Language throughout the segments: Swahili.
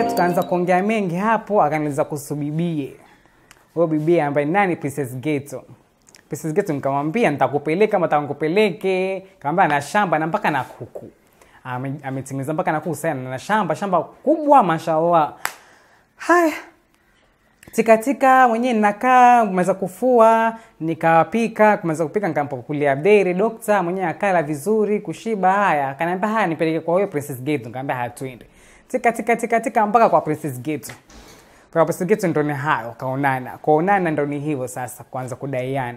tukaanza kuongea mengi hapo, akaniuliza kuhusu bibie. Huyo bibie ambaye ni nani? Princess Ghetto. Princess Ghetto nikamwambia nitakupeleka, kama takupeleke, kaambia na shamba na mpaka na kuku. Ame- Ametimiza mpaka na kuku sana na shamba, shamba kubwa mashallah. Haya, tikatika mwenyewe ninakaa kumaliza kufua nikapika kumaliza kupika nikampakulia deri dokta mwenyewe akala vizuri kushiba haya akaniambia haya nipeleke kwa huyo princess gate nikamwambia haya twende tika tika tika tika mpaka kwa princess gate kwa princess gate ndo ni hayo kaonana kuonana ndo ni hivyo sasa kuanza kudaiana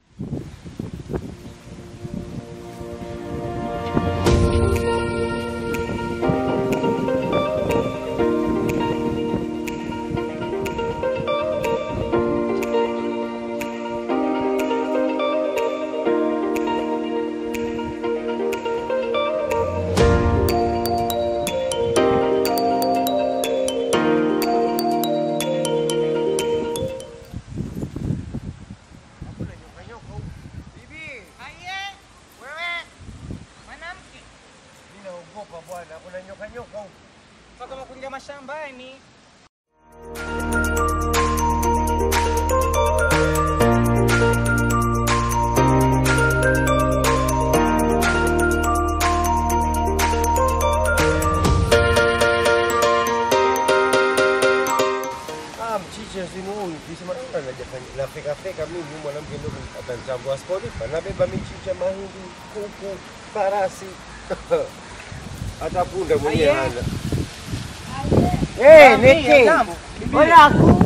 Naogopa bwana, kuna nyoka nyoka huko. kama kuingia mashambani Ah, mchicha sinu huyu kisema "Ah, najafanya nafeka feka mimi huyu mwanamke ndio atanitambua sipolipa nabeba michicha mahindi kuku farasi hata punda mwenyewe Aye. hana Eh, Niki. Walaku.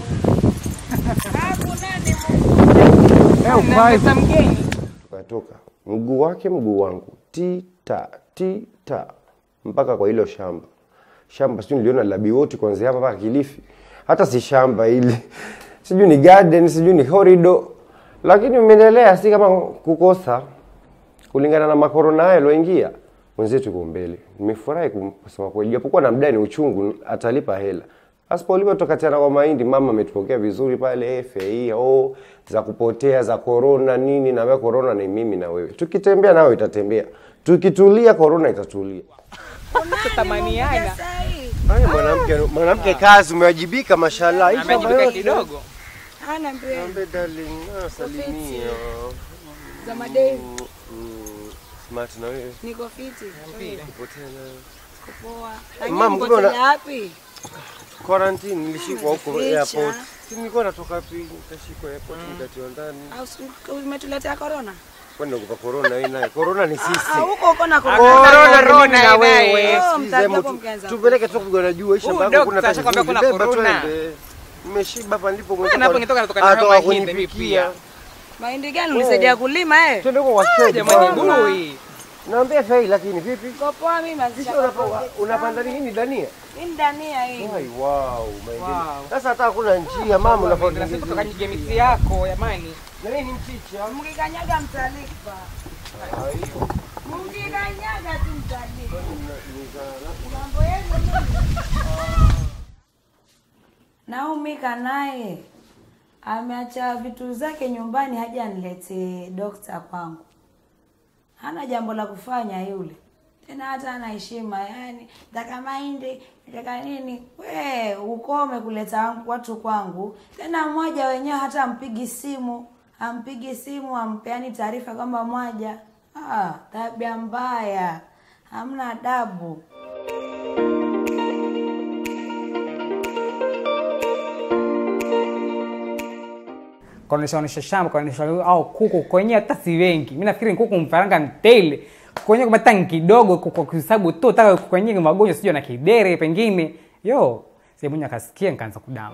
pesa mgeni Tukatoka mguu wake mguu wangu tita tita mpaka kwa hilo shamba shamba sijui niliona labioti kuanzia hapa mpaka Kilifi hata si shamba hili sijui ni garden sijui ni horido lakini umeendelea si kama kukosa kulingana na makorona hayo yaloingia mwenzetu yuko mbele nimefurahi kum- kusema kweli japokuwa na mdai ni uchungu atalipa hela asipolipa tukatiana kwa mahindi mama ametupokea vizuri pale FAI oh, za kupotea za corona nini na wewe corona ni mimi na wewe tukitembea nawe itatembea tukitulia corona itatulia tutamaniana Haya mwanamke mwanamke kazi umewajibika mashallah Hii shamba amejipika yote. kidogo Hana mbele Niambie darling ah, salimia za madevu. Mm, smart na wewe Niko fiti. kupotea na Poa. Mama, Lakini kumbe una- mko wapi? quarantine nilishikwa huko Ficha. airport. Si nilikuwa natoka wapi nikashikwa airport nikatiwa ndani. Au si- umetuletea corona? Kwani nakupa corona wewe naye. Corona ni sisi. Ah, huko uko na corona. Corona ni corona mimi na naye. wewe. Oh, Sikize mtaki mu- hapo mkianza Tupeleke tu kupigana juu isha Huyu baba doctor kuna ashakwambia kuna Beba corona. twende. Nimeshiba hapa ndipo Bwana, hapo ingetoka natoka na Atoka mahindi, mimi kunipikia. pia. Mahindi gani ulisaidia kulima eh? Twende kwa washeji. jamani bwana. bui Naambia fai lakini vipi? Niko poa mimi mazisha. Kisha unapa- unapanda nini dania? Mimi dania hii. Ai wow, maendeleo. Wow. Sasa hata hakuna njia mama unafaa Tunasema kuongeza. tukanyige miti yako jamani Na nini mchicha? Mkikanyaga mtalipa. Mkikanyaga tu mtalipa. Mambo yenu nini? Naumika naye ameacha vitu zake nyumbani, haja aniletee dokta kwangu. Hana jambo la kufanya yule, tena hata ana heshima. Yani nataka mahindi, nataka nini? We ukome kuleta watu kwangu. Tena mmoja wenyewe hata ampigi simu, ampigi simu, ampeani taarifa kwamba mwaja. Ah, tabia mbaya, hamna adabu. kaonesha onesha shamba kaonesha au kuku kwenyewe hata si wengi mi nafikiri kuku mfaranga ntele kwenyewe hata ni kidogo kwa kuhesabu tu taka kwenyewe magonjwa sijui na kidere pengine yo semunya akasikia nikaanza kudamba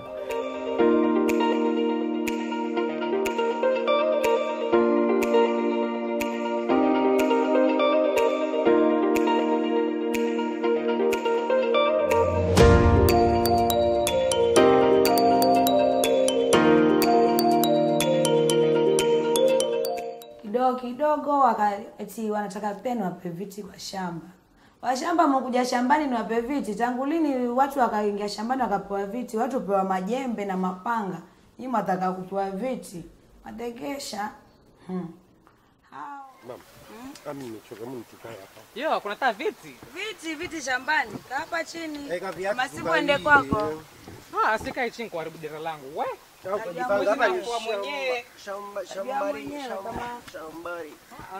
kidogo kidogo waka, eti wanataka pia niwape viti kwa shamba. Washamba mkuja shambani niwape viti. Tangu lini watu wakaingia shambani wakapewa viti? Watu pewa majembe na mapanga. Nyinyi mwataka kupewa viti. Mategesha. Hmm. Hao. Ami nimechoka mimi nitukae hapa. Yo, kuna taa viti. Viti viti shambani, kaa hapa chini. Eka viatu Masiku tuvalie. ende kwako. Ah, sikai chini kuharibu dera langu. We. Au kujipanga hapa ni Kwa mwenyewe. shamba Tabia shambari mwenyewe shamba kama- shambari. Ah,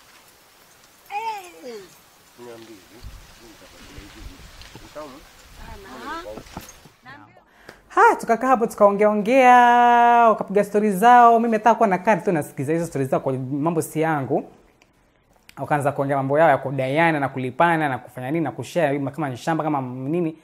Niambie. Utamu? Ha, tukakaa hapo tukaongea ongea, wakapiga stori zao. Mimi nataka kuwa nakaa tu nasikiza hizo stori zao, kwa mambo si yangu. Wakaanza kuongea mambo yao ya kudaiana na kulipana na kufanya nini na kushare kama ni shamba kama nini.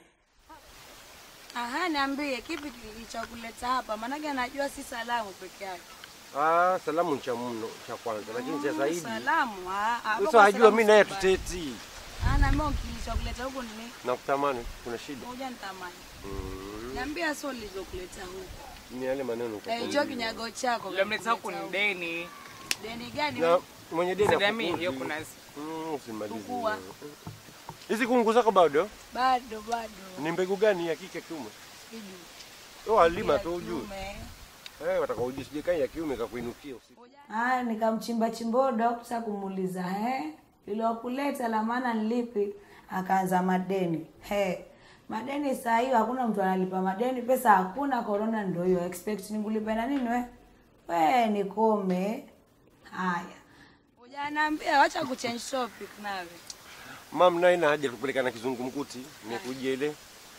Aha, niambie kipi kilichokuleta hapa? Maanake anajua si salamu peke yake. Ah, salamu cha mno cha kwanza, lakini cha zaidi. Salamu, ah, ah, hapo Sasa kwa ajua salamu mimi naye sikubali. tuteti. Ah, na mimi kilichokuleta huku ni nini? Nakutamani, kuna shida. Moja nitamani. Niambia sio lizokuleta huku. Ni yale maneno kwa Eh, hicho kinyago chako. Yule mleta huku ni huku. deni. Deni gani? Na mwenye deni Sidami, hakukuzi. hiyo kuna Mm, usimalize. Tukua. Hizi kungu zako bado? Bado bado. Ni mbegu gani ya kike kiume? Sijui. Oh, alima Ya tu ujue. kiume. Eh, wataka ujue sije kai ya kiume kakuinukia usiku. Haya, nikamchimba chimbo dokta kumuuliza he, lilokuleta la maana ni lipi? Akaanza madeni. He, madeni saa hiyo hakuna mtu analipa madeni, pesa hakuna, corona ndio hiyo. Expect nikulipe na nini we? We nikome. Haya, hujaniambia, wacha kuchange topic nawe. Mam naye na haja kupeleka na kizungumkuti. Nimekujia ile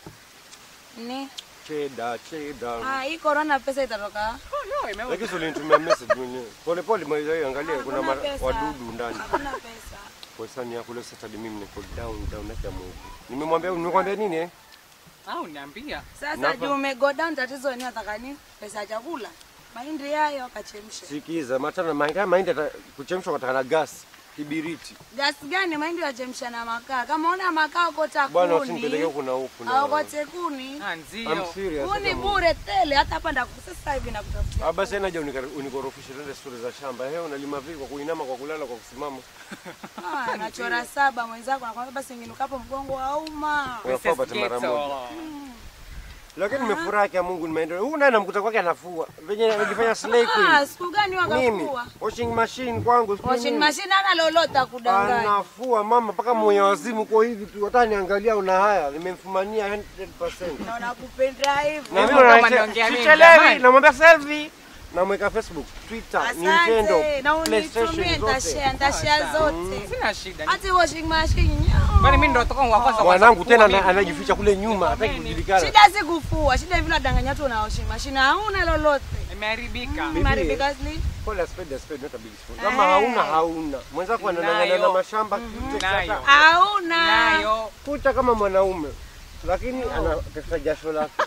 Ni cheda cheda. ah, hii corona pesa itatoka. Lakini sio ulinitumia message mwenyewe. Pole pole maizo hiyo angalia kuna Hakuna ma- pesa. wadudu ndani. Hakuna pesa. Kwa sani yako leo Saturday mimi niko down down na Mungu. Nimemwambia nimemwambia nini eh? au niambia. Sasa Nafa. juu umego down, tatizo ni nataka nini? Pesa ya chakula. Mahindi hayo akachemshe. Sikiza, matana mahindi mahindi ata- kuchemshwa kwa na gas, kibiriti. Gasi gani mahindi wachemsha na makaa? Kama una makaa ukota Bwana usinipeleke kuni. huku na huku na. Aokote kuni. Ah, I'm ndio. serious. Kuni hata bure tele hata hapa ndaku sasa hivi nakutafutia. Ah, basi naja unikorofishe tende stori za shamba. Hewe unalima vipi kwa kuinama, kwa kulala, kwa kusimama? Ah, nachora saba mwenzako nakwambia basi nginukapo mgongo wauma. Unafaa upate mara Ghetto. moja. Lakini nimefurahi kwa Mungu nimeendelea. Huyu naye namkuta kwake anafua. Venye anajifanya slay Ah, queen. siku gani Mimi wakafua? washing machine kwangu siku Washing nyingi. machine ana lolota kudanganya. Anafua mama mpaka mwenye wazimu kwa hivi tu. Hata niangalia una haya, nimemfumania 100%. Na nakupenda hivyo. Na mimi Kama naona naongea mimi, sichelewi, jamani. namwambia selfie. Namweka Facebook, Twitter, Nintendo, Asante. Na unitumie PlayStation nitashare, zote. nitashare zote. Sina shida. Hata washing machine. Kwani mimi ndo natoka wa kwanza Mwanangu kufua tena mimi. ana- anajificha kule nyuma, hataki kujulikana. Shida si kufua, shida vile wadanganya watu na washing machine. Hauna lolote. Imeharibika. Bibi. Maribika sleep. Call a spade a spade, not a big spoon. Kama hauna hauna. Mwenzako anang'ang'ana na Nayo. mashamba kute Nayo. kata. Hauna. Nayo. Kuta kama mwanaume. Lakini anatesa jasho lake.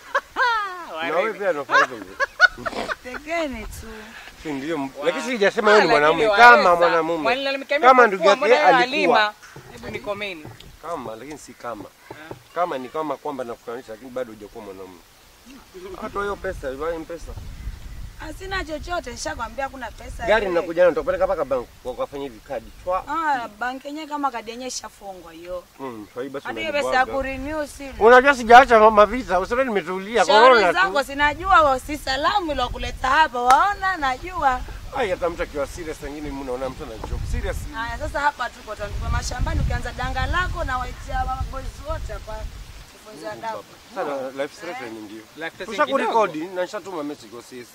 Na wewe pia unafanya hivyo. Tegene tu. Si ndio? Lakini sijasema wewe ni Lakini mwanamume waweza. kama mwanamume. Wanilalamika mimi Kama kufua, ndugu yake mbona yeye alikuwa. alima? Hebu nikomeni. Kama lakini si kama. Kama ni kama kwamba nakufananisha lakini bado hujakuwa mwanamume. Hata hiyo pesa, iwaje pesa? Asina chochote, nishakwambia kuna pesa. Gari ile. ninakuja nalo nitakupeleka mpaka bank kwa kufanya hivi kadi. Chwa. Ah, banki yenyewe kama kadi yenyewe ishafungwa hiyo. Mm, kwa hiyo basi Hadi hiyo pesa ya unanibwaga. kurenew si. Unajua sijaacha mavisa, usione nimetulia Shauri corona zako tu. sinajua wa si salamu ilo kuleta hapa, waona najua. Ai hata mtu akiwa serious wengine mimi naona mtu ana joke. Serious. Haya sasa hapa tuko tuko mashambani ukianza danga lako na waitia boys wote hapa. Kufunza adabu. Sana life threatening ndio. Life threatening Tusha kidogo. kurekodi na nishatuma message kwa sisi.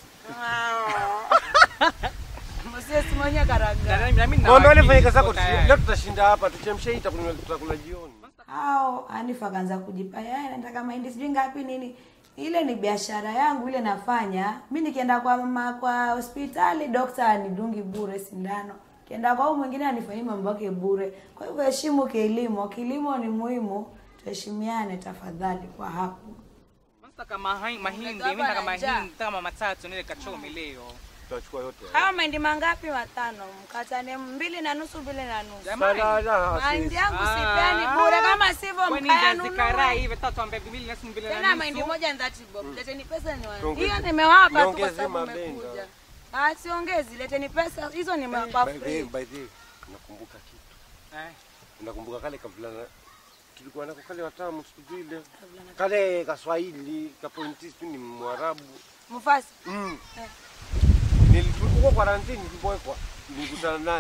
Msisi mwenye karaga. Na mimi na Mwambie wale wakili, fanya kazi zako tuko tayari. leo tutashinda hapa tuchemshe hii tutakula tutakula jioni. Hao Anifa akaanza kujipa yeye nataka mahindi sijui ngapi nini. Ile ni biashara yangu ile nafanya. Mimi nikienda kwa mama kwa hospitali dokta anidungi bure sindano. Kienda kwa huyu mwingine anifanyia mambo yake bure. Kwa hivyo heshimu kilimo. Kilimo ni muhimu. Tuheshimiane tafadhali kwa hapo. Sasa kama hai- mahindi, Umetoka mimi nataka na njaa. mahindi kama matatu nile kachome leo. Tutachukua yote. Haya mahindi mangapi? Matano. Mkatane mbili na nusu, mbili na nusu. Jamani. Sana Mahindi yangu Ah. sipeani bure, kama sivyo Kwani ndio zikarai mkayanunua. hivi tatu ambaye mbili na mbili na Tena nusu. mahindi moja ni 30 bob. Leteni pesa ni Tuongeze- hiyo nimewapa tu kwa niongeze sababu mabenga. mmekuja. Ah, siongezi, leteni pesa hizo nimewapa By the way, free. by the way, nakumbuka kitu. Eh, Nakumbuka kale kavulana tulikuwa nako kale watamu siku zile. Kale kaswahili, kapointi sijui ni Mwarabu. Mufasi. Mm. Eh. Nilikuwa kwa quarantine nilipowekwa. Nilikutana naye.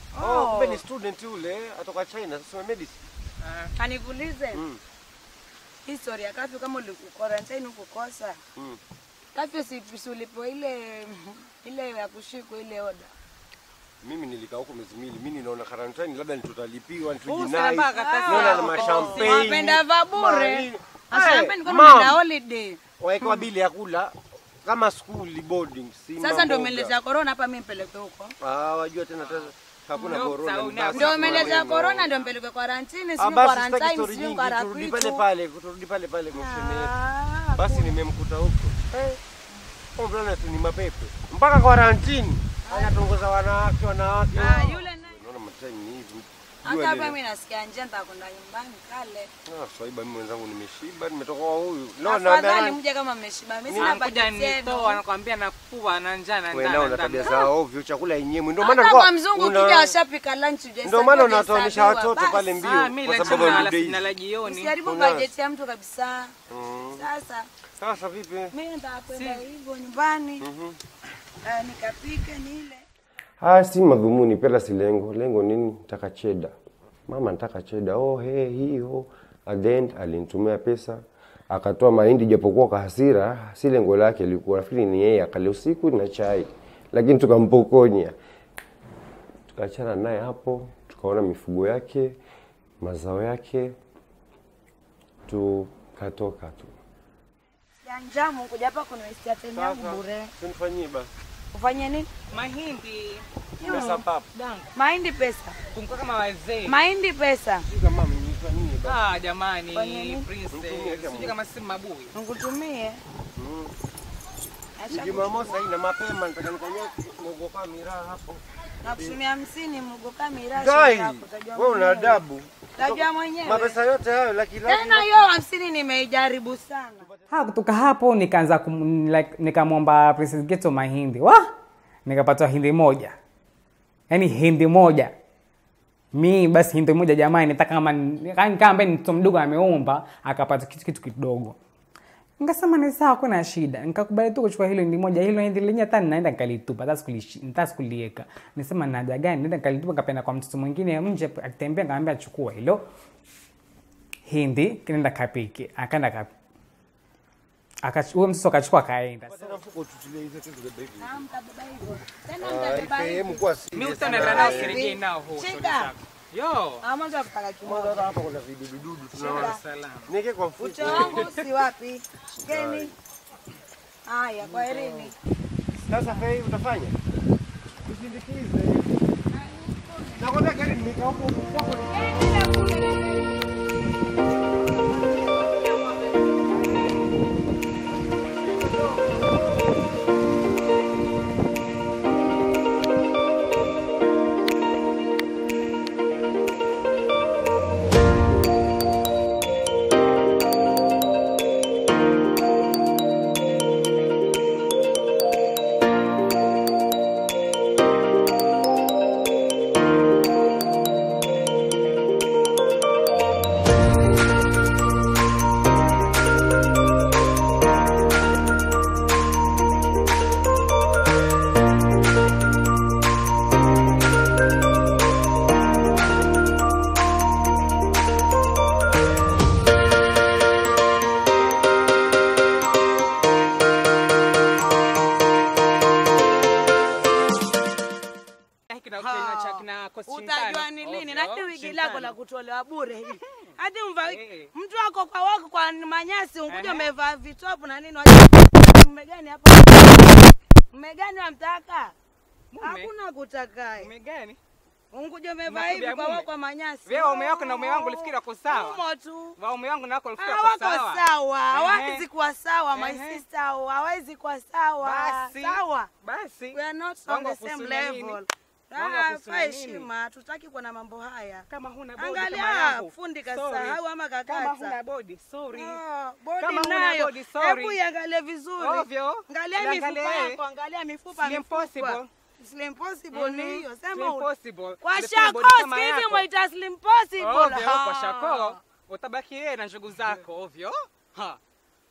Oh, kumbe ni student yule atoka China sasa medicine. Kanikuulize Mm. history ya kafyu kama ulikukarantine ukukosa Mm. kafyu si si ulipo ile ile ya kushikwa ile oda Mimi nilikaa huko miezi miwili. Mimi ninaona quarantine labda nitutalipiwa Usana nitujinai. mpaka karatasi Naona na yako. mashampagne. wapenda va bure mali- ashampeni Eh, kwa mom, umeenda holiday Wawekewa bili ya kula kama school boarding. Si sasa mambo ndio ga- umeletea corona hapa mimi mpeleke huko Ah, wajua tena tena hakuna Ndio, corona. sawa, ni basi ndio kwa umeletea maneno. corona ndio mpeleke quarantine Ah, sio basi sitaki quarantine story sio nyingi, kwa turudi pale rapitu pale, turudi pale pale kwa shemeji. Ah, Basi nimemkuta huko. Eh. Oh, mvulana tu ni mapepe. Mpaka quarantine. Anatongoza wanawake wanawake. ah, yule naye Unaona matime ni hivi. hata Jua hapa lile. mimi nasikia njaa nitakwenda nyumbani kale Ah, swaiba mimi mwenzangu nimeshiba, nimetoka kwa huyu. No, afadhali naambia mje kama mmeshiba mimi sina Anakuja bajeti nitoa yenu anakwambia nakuwa na njaa na wewe njaa nao na una njaa. tabia za ovyo, chakula yenyewe. Ndio maana hata alikuwa kwa mzungu una- ukija washapika lunch uje Ndio maana unatoanisha watoto pale mbio Ah, mimi kwa la sababu chana ya la days. sina la jioni. usiharibu Unaona? bajeti ya mtu kabisa Mm. sasa Sasa vipi? mimi nataka kwenda hivyo nyumbani eh, nikapike nile Ah, si madhumuni pela si lengo. Lengo nini? Nataka cheda. Mama nataka cheda. Oh, he hiyo. At the end alinitumia pesa. Akatoa mahindi japokuwa kwa hasira, si lengo lake lilikuwa nafikiri ni yeye akale usiku na chai. Lakini tukampokonya. Tukaachana naye hapo, tukaona mifugo yake, mazao yake, tukatoka tu. ya njamu kuja hapa kunaistia tena yangu bure Tunifanyie basi. ufanye nini Mahindi Pesa papo. dangu mahindi pesa kumkuwa kama wazee. mahindi pesa Sijui kama mnifanyie basi. Ah, jamani, Fanya nini? princess. Sijui kama si mabui. nikutumie Acha Jumamosi haina mapema nataka nikanywe mogoka miraa hapo. nakutumia hamsini mgo kamera Gai, wewe una adabu. tajua mwenyewe Mapesa yote hayo laki laki. tena hiyo hamsini nimeijaribu sana ha kutoka hapo nikaanza kum, like, nikamwomba Princess Geto mahindi wa nikapata hindi moja yaani hindi moja mi basi hindi moja jamani nataka kama yaani kama ambaye ni mtoto mdogo ameomba akapata kitu kitu kidogo nikasema ni sawa kuna shida nikakubali tu kuchukua hilo hindi moja hilo hindi lenyewe hata naenda nikalitupa hata sikulishi- hata sikulieka nisema na haja gani naenda nikalitupa nikapenda kwa mtoto mwingine nje akitembea nikamwambia chukua hilo hindi kinaenda kapike akaenda kap Akach- huyo mtoto akachukua akaenda Tena mfuko tutilie hizo tu zibebe hivi. Ah, mtabeba hivyo tena Ah, mtabeba sehemu hivyo kwa Mimi serious. utaenda nao kirejea nao huko. Shika. Yo. Ah, mwanzo wa kutaka Mwanzo kimoja hata hapa kuna vidudu tunaona. Salam. Niweke kwa mfuko. ucho wangu si wapi shikeni haya kwaherini Sasa fei utafanya? Usindikize. Nakwambia gari nimekaa huko kwako. Hiki na kina cha kina kosi utajua ni lini nati wiki lako la kutolewa bure hili hadi mva Eh. mtu wako kwa wako kwa manyasi unkuja Ehe. umevaa vitopu na nini wajua- mmegani hapa mmegani wamtaka Mume? hakuna kutakae Mume gani? unkuja umevaa Unakuja hivi kwa mume? wako kwa manyasi Wewe waume wako na mume wangu ulifikiri wako sawa? umo tu Waume wangu nako ulifikiri Ah, wako wako sawa? sawa Ehe. hawezi kuwa sawa my Ehe. sister hawezi kuwa sawa Basi. sawa Basi. we are not on Wangu the same wakuhusunia nini? level Wangu Ah, wakuhusunia fa nini? heshima tutaki kuwa na mambo haya Kama huna bodi Angalia, kama yangu. fundi Sorry. kasahau ama kakata. Kama huna bodi, sorry. Ah, bodi Kama huna nayo. bodi, sorry. Hebu iangalie vizuri. Ovyo. Angalia Iangalie. mifupa yako, angalia mifupa Slim mifupa. possible. Slim possible ni Mhm. hiyo. Sema Slim u- possible. Kwa Ulifikiri shako bodi kama siku hizi yako? mwaita slim possible. Ovyo, kwa Ah. shako utabaki yeye na njugu zako ovyo. Ha.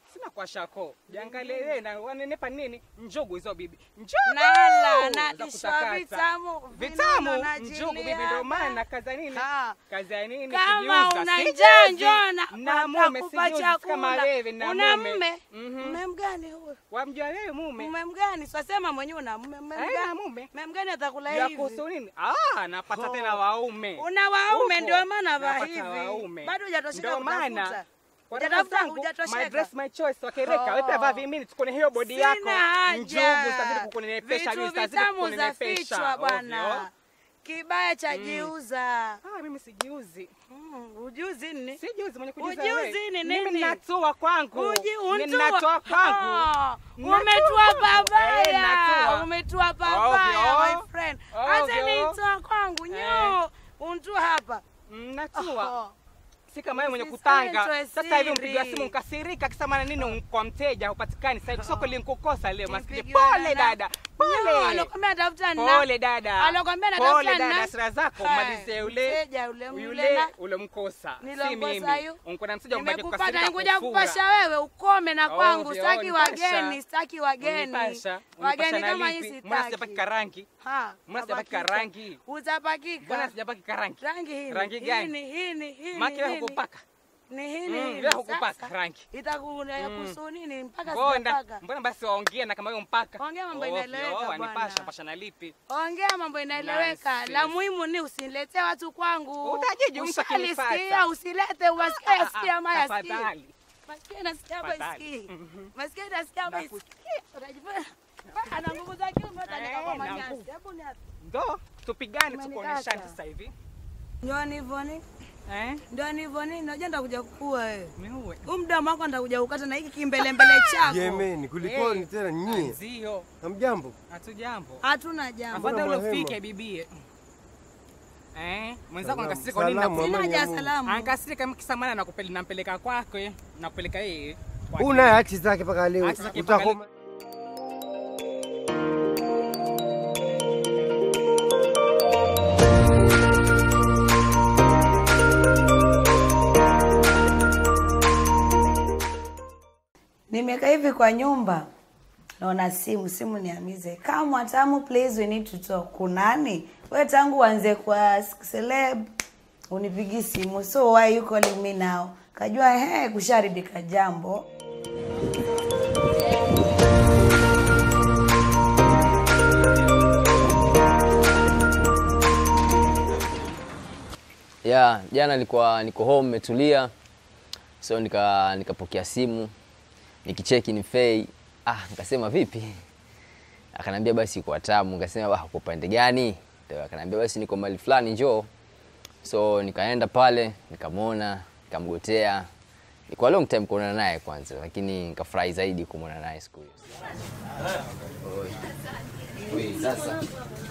Sina kwa shako. Jiangalie wewe na wanenepa nini? Njugu hizo bibi. Njugu. Nala, Za nalishwa kutakata. vitamu, Vitamu. vinono na Njugu bibi jili ndio maana hapa. kazi ya nini? Ha. Kazi ya nini? Kama Kujiuza. una Sijiuzi. njaa njoo na na mume nitakupa sijiuzi kama chakula. wewe na Una mume. mume? Mhm. Mume mgani huyo? Wamjua wewe mume? Mume mgani? Swasema mwenyewe una mume mume Eh, mgani? na mume. Mume mgani atakula Ya hivi? kuhusu nini? Ah, napata Oh. tena waume. Una waume Upo. ndio maana va Napata hivi. waume. Bado hujatosheka Ndio maana kutafuta. kwa Hujatafuta, dada zangu, hujatosheka. my dress my choice wakereka. Oh. Wewe pia vaa vimini tukone hiyo body Sina yako. haja. Njugu zitazidi kukunenepesha, Vitu mimi zitazidi vitamu za kukunenepesha. fichwa bwana. Ovyo. Kibaya cha jiuza. Ah, mimi sijiuzi. Mm, ujuzi nini? Sijiuzi mwenye kujiuza Ujuzi wewe. ni Mimi nini? ninatua kwangu. Uji Mimi untua. Ninatoa kwangu. Ah, Natua. Umetua Eh, babaya. natua. Umetua babaya Ovyo. my friend. Hata Ovyo. nitoa kwangu nyo. Untua hapa. Natua. Oh. Si kama wewe mwenye Usiseme kutanga. toe Sasa hivi siri. mpiga simu nkasirika kisa maana nini kwa mteja hupatikani. Sasa hivi soko linkukosa leo maskini. Nipigiwa Pole na- dada. Pole. Nyo, alokwambia tafuta na. Pole dada. Alokwambia natafuta Pole dada, na- hasira zako Hai, malizie ule mteja yule yule mlela. ulomkosa. Si Nilomkosa mimi. yu. Unkona mteja mbaki Nimekupata kukasirika nikuja kufura. kupasha wewe ukome na kwangu. Ovyo, Sitaki nipasha. wageni, sitaki wageni. Unipasha. Wageni Unipasha na kama lipi? hii Mbona sijapaki sitaki. karangi? Ha, Mbona sijapaki utapakika. karangi? Utapakika. Mbona sijapaki karangi? Rangi hii. Rangi gani? Hii hii ni hii. Maki wewe hii. hukupaka. Ni hii Mm, ni wewe hii. hukupaka Sasa, rangi. Itakuwa kuhusu nini mpaka Mbona sijapaka. mbona basi waongea na kama wewe mpaka? Ongea mambo Ovyo, inaeleweka bwana. wanipasha pasha na lipi? Ongea mambo inaeleweka. Nonsense. La muhimu ni usiniletee watu kwangu. Utajiji mtu Ushalisikia, akinipata. usilete uwasikia sikia ama yasikii. Tafadhali. Masikio nasikia hapa Tafadhali. isikii. Masikio nasikia hapa isikii. Unajifanya ana nguvu za kiume utanika kwa Eh, na manyasi. nguvu. Hebu ni hapa. Ndo tupigane Umenikata. tukuoneshane sasa hivi. Ndio hivyo ni. Eh? Ndio hivyo ni. Unajua nitakuja kukua wewe. Niue. Huu mdomo wako nitakuja kukata na hiki kimbele mbele chako. Jemeni, kulikoni Eh. tena nyie? Nzio. Hamjambo? Hatujambo. Hatuna jambo. Mbona Afadhali mwahema? ufike bibie. Eh, mwenzako Salamu, ankasirika kwa nini? salamu, naku- Sina amani haja ya ya Mungu. salamu. Ankasirika kisa maana nakupeleka nampeleka kwake, nakupeleka yeye. kwake. Huu naye achi zake mpaka leo. Achi zake mpaka Utakoma. Nimekaa hivi kwa nyumba naona simu simu niamize kama tamu please we need to talk kunani we tangu uanze kwa celeb unipigi simu so why you calling me now kajua he kusharibika jambo ya jana nilikuwa niko home nimetulia so nika nikapokea simu nikicheki ni Fei ah nikasema vipi akanambia basi kwa tamu nikasema ah kwa pande gani ndio akanambia basi niko mahali fulani njoo so nikaenda pale nikamwona nikamgotea ilikuwa long time kuonana naye kwanza lakini nikafurahi zaidi kumwona naye siku hiyo Oi. Oi, sasa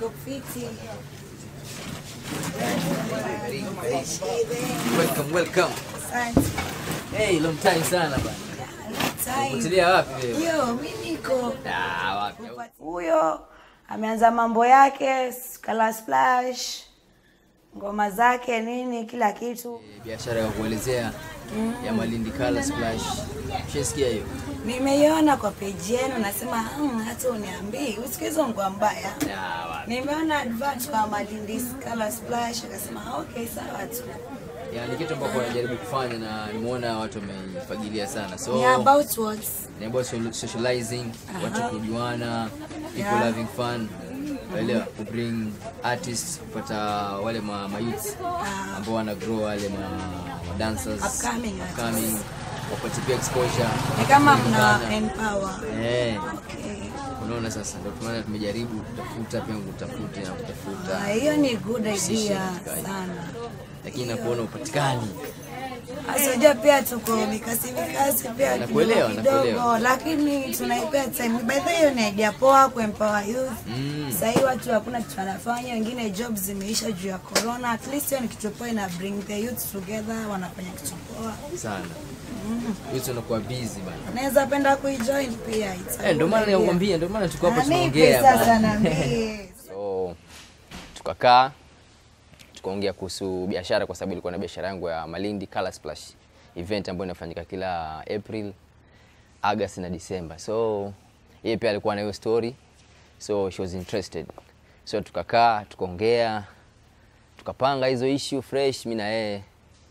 welcome welcome hey long time sana bana Potelea wapi wewe? Yo, mi niko Ah, wapi? huyo ameanza mambo yake kala splash ngoma zake nini kila kitu Biashara ya kuelezea ya Malindi Color Splash. Ushasikia hiyo? nimeiona kwa peji yenu nasema hmm, hata uniambii usikizo ngwa mbaya Ah, wapi? nimeona advert kwa Malindi Color Splash akasema okay sawa tu Yani kitu ambacho wanajaribu kufanya na nimeona watu wameifagilia sana. So ni about what ni about so- socializing, watu kujuana, people Yeah. having fun. Elewa, ku bring artists kupata wale ma, ma youths ambao wana grow wale ma, ma dancers Upcoming artists. upcoming wapate pia exposure. ni kama mna kujulikana. empower Eh, okay unaona sasa ndio maana tumejaribu kutafuta pia kutafuta na kutafuta Ah, hiyo ni good Position idea katika hii. sana lakini nakuona upatikani Asoja pia tuko mikasi mikasi pia Nakuelewa, kidogo kidogo, nakuelewa. lakini tunaipea time. By the way, hiyo ni idea poa kuempower youth. Mm. Sasa hii watu hakuna kitu wanafanya, wengine jobs zimeisha juu ya corona. At least hiyo ni kitu poa, ina bring the youth together, wanafanya kitu poa. sana yote unakuwa busy bana Naweza penda kuijoin pia. it's a eh, ndio good maana idea. nakwambia ndio maana tuko hapa Ah, nipe tunaongea sasa bana. naambie. so tukakaa tukaongea kuhusu biashara kwa sababu ilikuwa na biashara yangu ya Malindi Color Splash event ambayo inafanyika kila April August na December. So yeye pia alikuwa na hiyo story, so she was interested. So tukakaa tukaongea, tukapanga hizo issue fresh, mi na yeye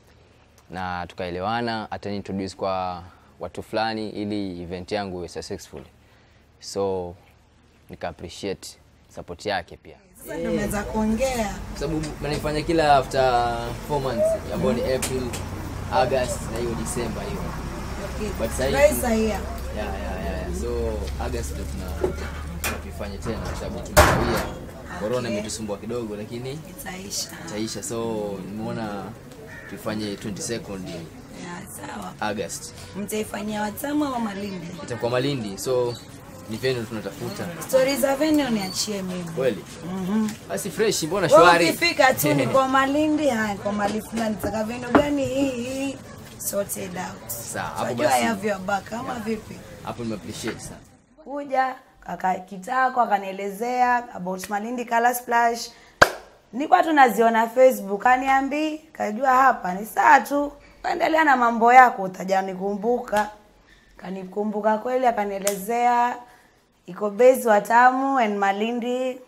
na tukaelewana, atani introduce kwa watu fulani ili event yangu iwe successful. So nika appreciate support yake pia Sasa ndio umeweza kuongea. kwa sababu naifanya kila after 4 months ambayo ni April, August na hiyo December hiyo. Okay. But sahi- Rais sahihi. Yeah, yeah, yeah, yeah. So August ndio tuna tunafanya tena kwa sababu tumekawia. Corona imetusumbua kidogo lakini Itaisha. itaisha. So nimeona tuifanye 22nd Ya, sawa. August. Mtaifanyia Watamu ama Malindi? Itakuwa Malindi. So ni venue tunatafuta. Stori za venue niachie mimi. Kweli? Basi fresh, mbona Wewe shwari? ukifika tu ni kwa Malindi, haya kwa mali fulani taka venue gani hii hii sorted out. Sawa, hapo Unajua basi. I have your back kama vipi? Hapo nime appreciate sana. kuja kaka kitako akanielezea about Malindi Color Splash. Nilikuwa tu naziona Facebook, kaniambi kajua hapa ni saa tu, kaendelea na mambo yako, utaja nikumbuka. Kanikumbuka kweli, akanielezea iko base Watamu and Malindi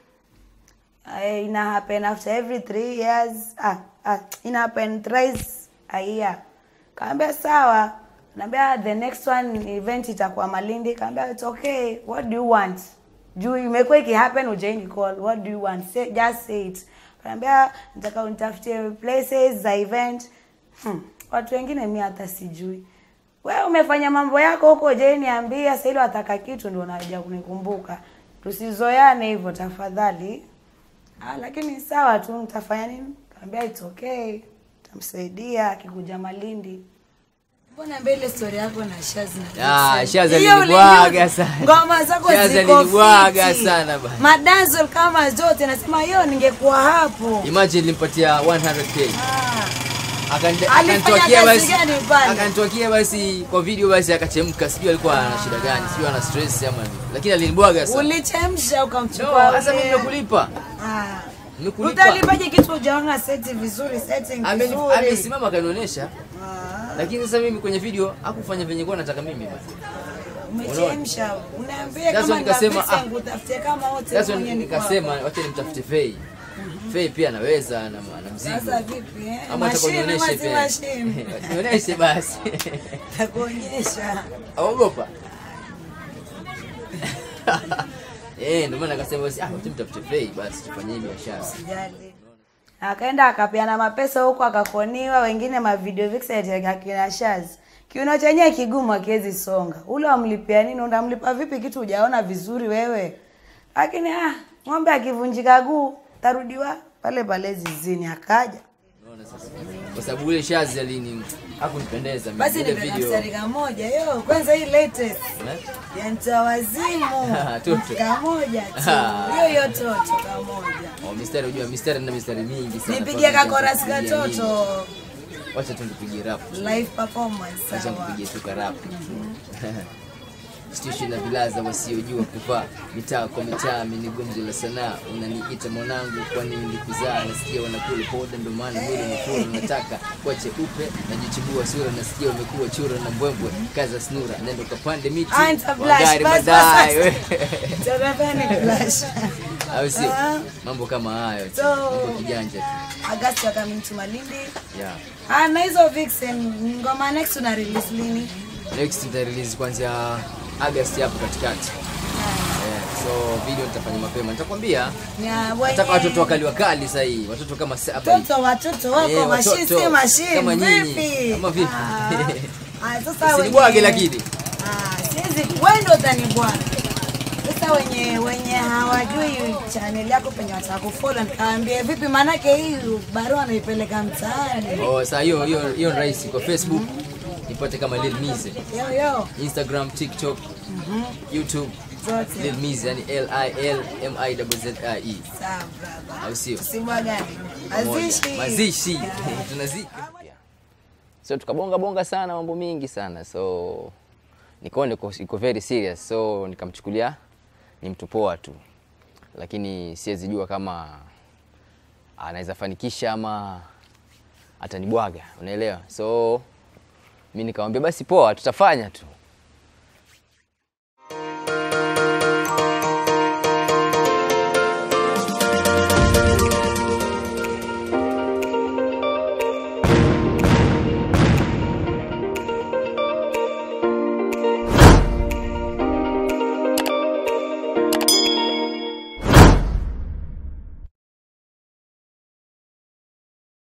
uh, ina happen after every three years ah, ah, ina happen thrice a year kaambia sawa naambia the next one event itakuwa malindi kaambia it's okay what do you want juu imekuwa ikihappen ujaini call what do you want say, just say it kaambia nataka unitafutie places za event hmm. watu wengine mi hata sijui wewe umefanya mambo yako huko je niambia sasa ile wataka kitu ndio unaja kunikumbuka tusizoeane hivyo tafadhali Ah, lakini sawa tu nitafanya nini? Kaambia it's okay. Tamsaidia akikuja Malindi. Mbona mbele story yako na Shazi na Ah, Vixen? Shazi Hiyo alinibwaga ulijua- sana. Ngoma zako Shazi ziko alinibwaga fiti. sana bana. Madazzle kama zote nasema hiyo ningekuwa hapo. Imagine nilimpatia 100k. Ah, Akani- Alifanya akanitokea kazi basi gani pale? akanitokea basi kwa video basi akachemka sijui alikuwa ana shida gani sijui ana stress ama nini lakini alinibwaga sana ulichemsha no ukamchukua. sasa ule- mimi nimekulipa Ah. nimekulipa Utalipaje kitu hujaona seti vizuri, setting Ameni- vizuri. amesimama akanionyesha Ah. lakini sasa mimi kwenye video hakufanya venye kwa nataka mimi basi umechemsha unaambia Sasa kama nikasema, nikasema ah. utafutie kama wote sasa mwenye ni nikasema wacha nimtafute Fei Fei pia anaweza na, na mzigo sasa vipi eh ama mashine atakonionyeshe ama si pia mashine nionyeshe basi takuonyesha aogopa eh ndio maana akasema basi ah wacha mtafute Fei basi tufanye hii biashara sijali akaenda akapeana mapesa huko akakoniwa wengine mavideo vixen akina Shaz kiuno chenyewe kigumu akiwezi songa ule wamlipia nini unamlipa vipi kitu hujaona vizuri wewe lakini ah ng'ombe akivunjika guu tarudiwa pale pale zizini akaja Unaona sasa kwa sababu ule shazi alini hakunipendeza mimi. basi ile nipeka video mstari kamoja yo kwanza hii latest Eh? ya mtawazimu Toto. kamoja tu hiyo hiyo toto kamoja Oh, mistari unajua mistari na mistari mingi sana. nipigie Kwa kakorasi kupigia nini. katoto Wacha tu nipigie rap. live performance Wacha sawa nipigie tu ka rap. Stishi na vilaza wasiojua kuvaa mitaa kwa mitaa, mimi ni gumzo la sanaa. Unaniita mwanangu, kwani nilikuzaa? Nasikia wanakula poda, ndo maana mwili umefura. Nataka kwa cheupe, najichubua sura, nasikia umekuwa chura na mbwembwe. Kaza snura, nenda ukapande miti, Ah, nita blush, wangari bas, bas, madai. bas. we. Tarafani flash Au sio? Ah. Mambo kama hayo tu, So- mambo kijanja tu. August ya coming to Malindi Yeah. ah na hizo vixen ngoma next una release lini next nita release kuanzia August hapo katikati. Yeah, so video nitafanya mapema. Nitakwambia ya nataka watoto wakali wakali sasa hii. Watoto kama saba. hivi. watoto watoto wako Eh, mashine watoto. si mashine Kama nyinyi. vipi Kama vipi? Ah. ah sasa Usinibwage wenye- lakini. Ah, siwezi wewe ndo utanibwana. Sasa wenye wenye hawajui channel yako penye wataka kufollow nikaambia vipi maanake hii barua naipeleka mtaani. Oh, sasa hiyo hiyo hiyo ni rahisi kwa Facebook. Nipate kama Lil Mize. Yo yo. Instagram, TikTok, YouTube Zote. Lil Mize yani L I L M I Z Z I E. Sawa brother. Au sio? Usibwagane. Moja. Mazishi. Mazishi. Tunazika. So tukabonga bonga sana mambo mingi sana. So nikaona iko iko very serious. So nikamchukulia ni mtu poa tu. Lakini siwezi jua kama anaweza fanikisha ama atanibwaga, unaelewa? So mi nikamwambia basi poa, tutafanya tu.